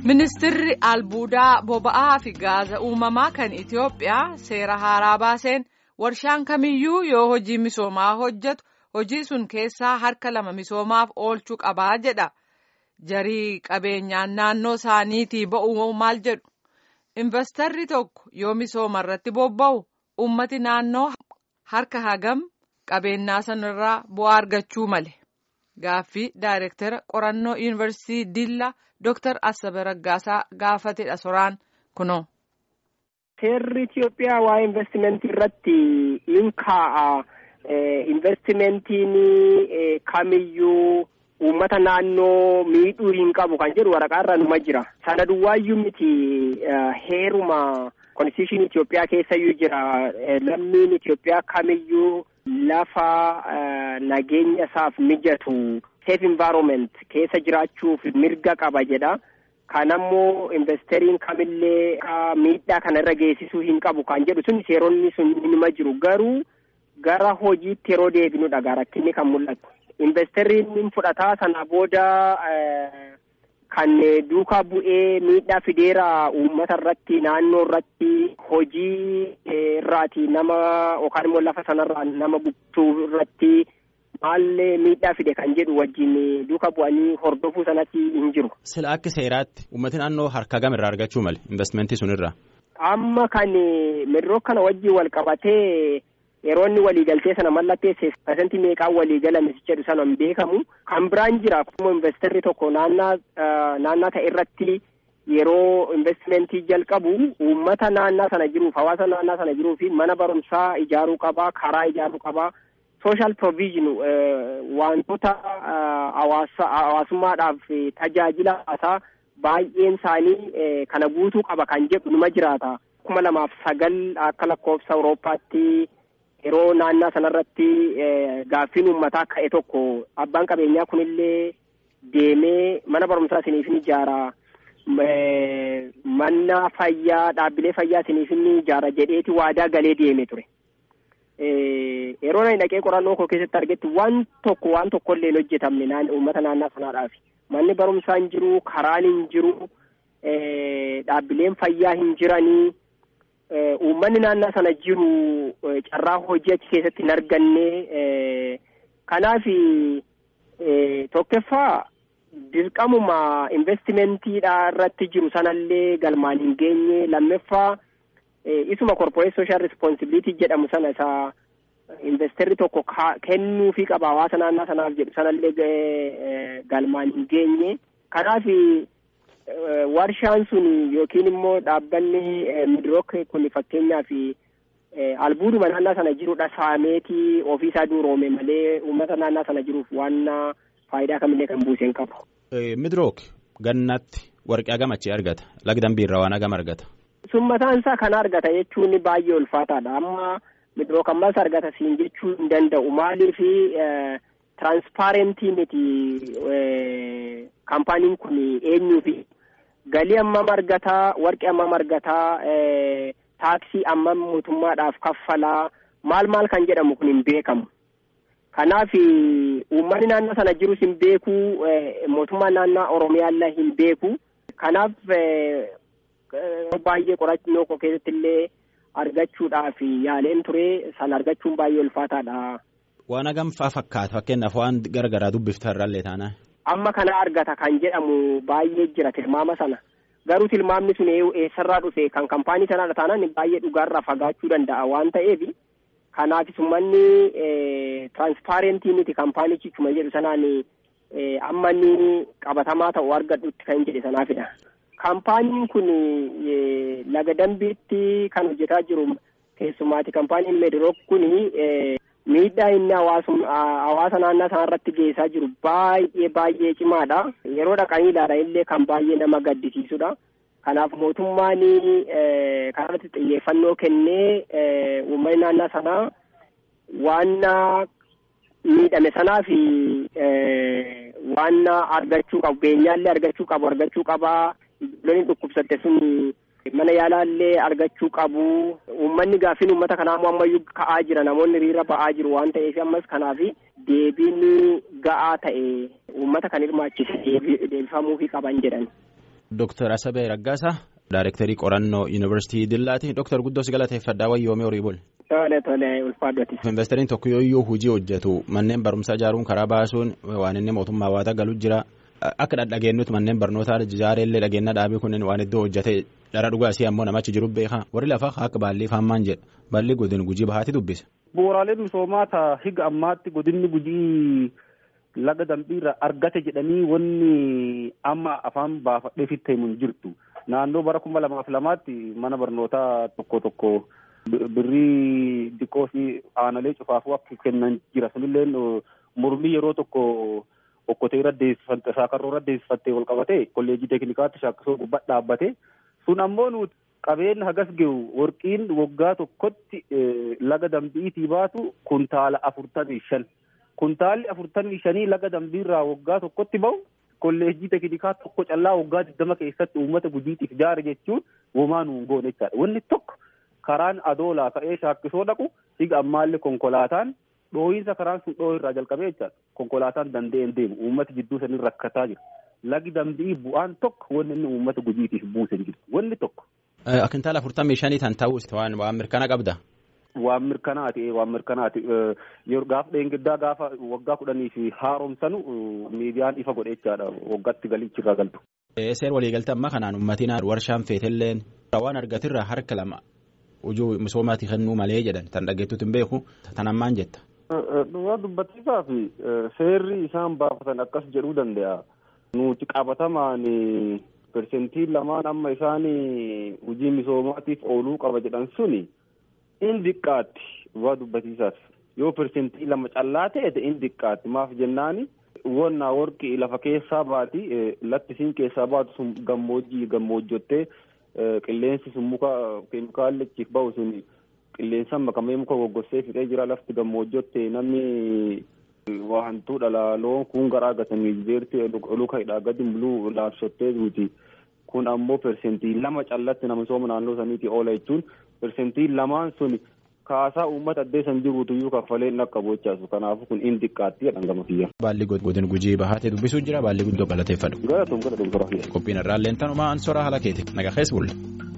Ministeerri albuudaa boba'aa fi gaaza uumamaa kan Itiyoophiyaa seera haaraa baaseen warshaan kamiyyuu yoo hojii misoomaa hojjetu hojii sun keessaa harka lama misoomaaf oolchuu qabaa jedha. Jarii qabeenyaan naannoo isaaniitii ba'uu maal jedhu. Investarri tokko yoo misooma irratti bobba'u ummati naannoo harka hagam qabeenyaa sanarraa bu'aa argachuu male. Gaaffii Daayireektara qorannoo Yuunivarsiitii Dillaa Dooktar Asabe Raggaasaa gaafatedha soraan kunoo. Seerri Itoophiyaa waa'ee investimentii irratti in kaa'a. Investimentiin kamiyyuu uummata naannoo miidhuu hin qabu kan jedhu waraqaa irra numa jira. Sana duwwaayyuu miti heeruma konstitushinii Itoophiyaa keessayyuu jira. Lammiin Itoophiyaa kamiyyuu lafa nageenya isaaf mijatu safe environment keessa jiraachuuf mirga qaba jedha. Kan ammoo investariin kamillee miidhaa kana irra geessisuu hin qabu kan jedhu sun seeronni sun nima jiru garuu gara hojiitti yeroo deebinudha rakkinni kan mul'atu. Investariin fudhataa sana booda kan duukaa bu'ee miidhaa fideera uummata irratti naannoo irratti hojii irraati nama yookaan immoo lafa sanarraa nama buqqisuu irratti maallee miidhaa fide kan jedhu wajjin duuka bu'anii hordofuu sanatti hin jiru. Sila akka seeraatti uummati naannoo harka gam irraa argachuu male investmentii sunirraa. Amma kan midiroo kana wajjin wal qabatee yeroo inni waliigaltee sana mallatteesse pasentii meeqaan waliigalame jedhu sana hin beekamu. Kan biraan jira akkuma investarri tokko naannaa naannaa ta'e irratti yeroo investimentii jalqabu uummata naannaa sana jiruuf hawaasa naannaa sana jiruu fi mana barumsaa ijaaruu qabaa karaa ijaaruu qabaa. social provision wantoota hawaasummaadhaaf tajaajila hawaasaa baay'een isaanii kana guutuu qaba kan jedhu numa jiraata. kuma lamaaf sagal akka lakkoofsa Awurooppaatti yeroo naannaa sanarratti gaaffiin uummataa ka'e tokko abbaan qabeenyaa kunillee deemee mana barumsaa isiniif ni ijaara. Mana fayyaa dhaabbilee fayyaa isiniif ni ijaara jedheeti waadaa galee deeme ture. yeroo inni dhaqee qorannoo koo keessatti argetti waan tokko waan tokko illee hin hojjetamne uummata naannaa sanaadhaaf manni barumsaa hin jiru karaan hin jiru dhaabbileen fayyaa hin jiranii uummanni naannaa sana jiru carraa hojii achi keessatti hin arganne kanaaf tokkoffaa dirqamuma investimentiidha irratti jiru sanallee galmaan hin geenye lammaffaa. isuma corporate social responsibility jedhamu sana isa investarri tokko kennuufii qaba hawaasa naannaa sanaaf jedhu sanallee galmaan hin geenye kanaaf warshaan sun yookiin immoo dhaabbanni midrook kun fakkeenyaaf albuuduma naannaa sana jirudha saameetii ofiisaa duuroome malee uummata naannaa sana jiruuf waan faayidaa kamillee kan buuse hin qabu. midrook gannatti warqee hagam achii argata lagdambii irraa waan hagam argata. sun mataan isaa kana argata jechuun baay'ee ulfaataadha amma midrook ammas argata siin jechuu hin danda'u maaliif tiraansipaarentii miti kaampaaniin kun eenyuufi galii ammam argataa warqee ammam argataa taaksii ammam mootummaadhaaf kaffalaa maal maal kan jedhamu kun hin beekamu kanaaf uummanni naannoo sana jirus hin beeku mootummaan naannoo oromiyaallee hin beeku kanaaf baay'ee qorannoo koo keessatti illee argachuudhaaf yaaleen ture san argachuun baay'ee ulfaataadha. Waan hagam faa fakkaata fakkeenyaaf waan garagaraa dubbifta irraallee taana. Amma kana argata kan jedhamu baay'ee jira tilmaama sana garuu tilmaamni sun eessarraa dhufe kan kaampaanii sanaadha taanaan baay'ee dhugaarraa fagaachuu danda'a waan ta'eef kanaaf summanni tiraansipaarentii miti kaampaanichi cuma jedhu sanaan amma inni qabatamaa ta'u argadhutti kan jedhe sanaafidha. kaampaaniin kun laga dambiitti kan hojjetaa jiru keessumaati kaampaaniin meedirook kun miidhaa inni hawaasa naannaa sana irratti geessaa jiru baay'ee baay'ee cimaadha yeroo dhaqanii ilaalan illee kan baay'ee nama gaddisiisudha kanaaf mootummaan kanarratti xiyyeeffannoo kennee uummanni naannaa sanaa waan miidhame sanaaf waan argachuu qabu beenyaallee argachuu qabu argachuu qabaa Ijoolleen dhukkubsatte sun mana yaalaallee argachuu qabu. Uummanni gaaffiin uummata kanaa immoo ammayyuu ka'aa jira. Namoonni hiriira ba'aa jiru waan ta'eef ammas kanaaf deebiin ga'aa ta'e uummata kan hirmaachise deebifamuufii qaban jedhan. Dooktar Asabee Raggaasaa Daayirektarii qorannoo Yuunivarsiitii Dillaati. Dooktar Guddoo si galateeffadhaa wayyoomee horii bul. Tole tole ulfaadhoti. Investariin tokko yooyyuu hojii hojjetu manneen barumsaa ijaaruun karaa baasuun waan inni mootummaa hawaataa galu jira. Akka dhageenyutti manneen barnootaa ijaareellee dhageenya dhaabii kunneen waan iddoo hojjete dhara dhugaasii ammoo namachi jiru beekaa warri lafaa akka baallii faammaan jedha baalli godin gujii bahaati dubbisa. Bu'uuraalee misoomaa ta'a higa ammaatti godinni gujii laga dambiirra argate jedhanii wanni amma afaan baafadhee fittee hin jirtu. Naannoo bara kuma lamaaf lamaatti mana barnootaa tokko tokko birrii diqoo fi aanalee cufaafuu akka kennan jira. Sunillee mormii yeroo tokko okkotee irra deessifatte saakarroo irra deessifattee wal qabatee kolleejii teeknikaatti shaakkisoo gubbaa dhaabbate. Sun ammoo nuti qabeenya hagas gehu warqiin waggaa tokkotti laga dambiitii baatu kuntaala afurtamii shan. Kuntaalli afurtamii shanii laga dambiirraa waggaa tokkotti bahu kolleejjii teeknikaa tokko callaa waggaa digdama keessatti uummata gujiitiif jaare jechuun womaa nuun goone jechaadha. Wanni tokko karaan adoolaa ka'ee shaakkisoo dhaqu higa ammaallee konkolaataan dhooyinsa karaan sun dhoohu irraa jalqabee jechaadha. Konkolaataan danda'een deemu uummata jidduu sanii rakkataa jira. Lagi dambii bu'aan tokko wanni inni uummata gujiitiif buuse hin jiru. Wanni tokko. Kuntaala afurtamii shanii tan ta'us waan waan mirkana qabda. Waan mirkanaati waan mirkanaati gaafa dheengiddaa gaafa waggaa kudhanii fi haaromsanu miidiyaan ifa godhe jechaadha waggaatti galichi irraa galtu. Seer waliigaltee ammaa kanaan uummatiin warshaan feetelleen waan argatirraa harka lama hojii misoomaati kennuu malee jedhan tan dhageettuutti hin beeku tan ammaan jetta. Dhugaa dubbatiisaa fi seerri isaan baafatan akkas jedhuu danda'a. Nuti qabatamaan persentii lamaan amma isaan hojii misoomaatiif ooluu qaba jedhan suni. in diqqaatti waa dubbatiisaaf yoo persentii lama callaa ta'e in diqqaatti maaf jennaani wonna warqii lafa keessaa baati lattisiin keessaa baatu sun gammoojjii gammoojjottee qilleensi sun muka keemikaalli achiif bahu sun qilleensaan makamee muka goggossee fixee jira lafti gammoojjotte namni waa hantuu dhala loon kun garaa gatanii beerti luka hidhaa gadi muluu laabsottee duuti kun ammoo persentii lama callatti nama misooma naannoo saniiti oola jechuun persentii lamaan sun kaasaa uummata addee san jiruutu iyyuu kaffalee hin dhaqqabu jechaasu kanaafu kun in diqqaatti jedhan gama kiyya. Baalli godin gujii bahaatee dubbisuu jira baalli guddoo galateeffadhu. Galatoom galatoom toraa Qophiin irraallee tanumaa an soraa haala keeti naga keessa bulle.